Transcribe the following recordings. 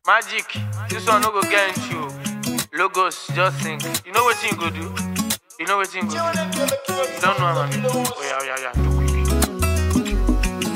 Magic, this one no go get into you. Logos, just think. You know what you go do? You know what you go do? You don't know, man. Oh, yeah, yeah, yeah. Do quick.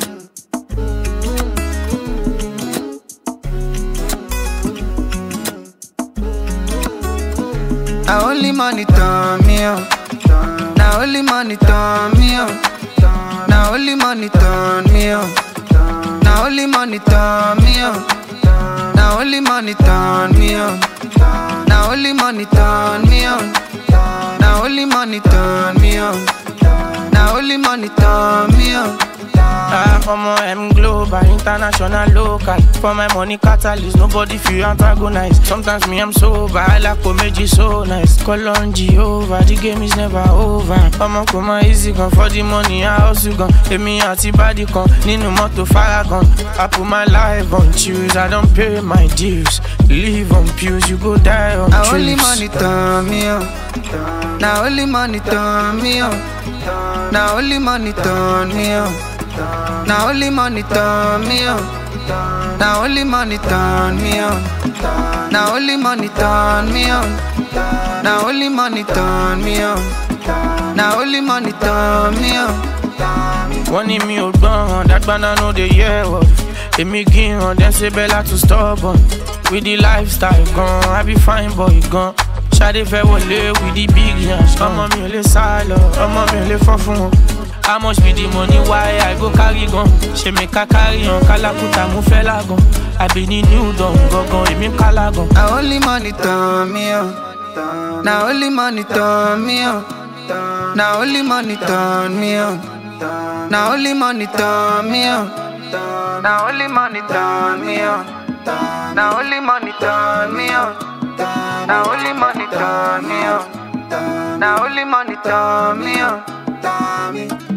Now only money turn me on. Now only money turn me on. Now only money turn me on. Now only money turn me on. Now only money turn me on. Now only money turn me on. Now only money turn me on. Now only money turn me on. Ah, I'm on M global, international, local. For my money catalyst, nobody feel antagonize. Sometimes me I'm sober, I like comedy so nice. Call on Jehovah, the game is never over. I'm on come easy gun for the money, I also gone. Let me out the body con, Nino moto faragon. I put my life on choose, I don't pay my dues. Live on pews, you go die on Now only truths. money turn me on. Now only money turn me on. Now only money turn me on. Now only money turn me on. Now only money turn me on. Now only money turn me on. Now only money turn me on. Now only money turn me on. wọ́n ní mi ò gbọ́n dágbáná no dey hear word èmi gíran dem ṣe bẹ́lá to stubborn with the lifestyle gan i be fine boy gan ṣadé fẹ́ wọlé with the big yansh ọmọ mi ò lè sá lọ ọmọ mi ò lè fọ́ fún wọn. how much be the money why i go carry gan ṣe mi ká carry hàn kálákùtà mo fẹ́ lágan àbí ní new dawn gangan èmi ń kálá gan. Now only money turn me on. Now only money turn me on. Now only money turn me on. Now only money turn me on. Now only money turn me on. Now only money turn me on. Now only money turn me on. Now only money turn me on.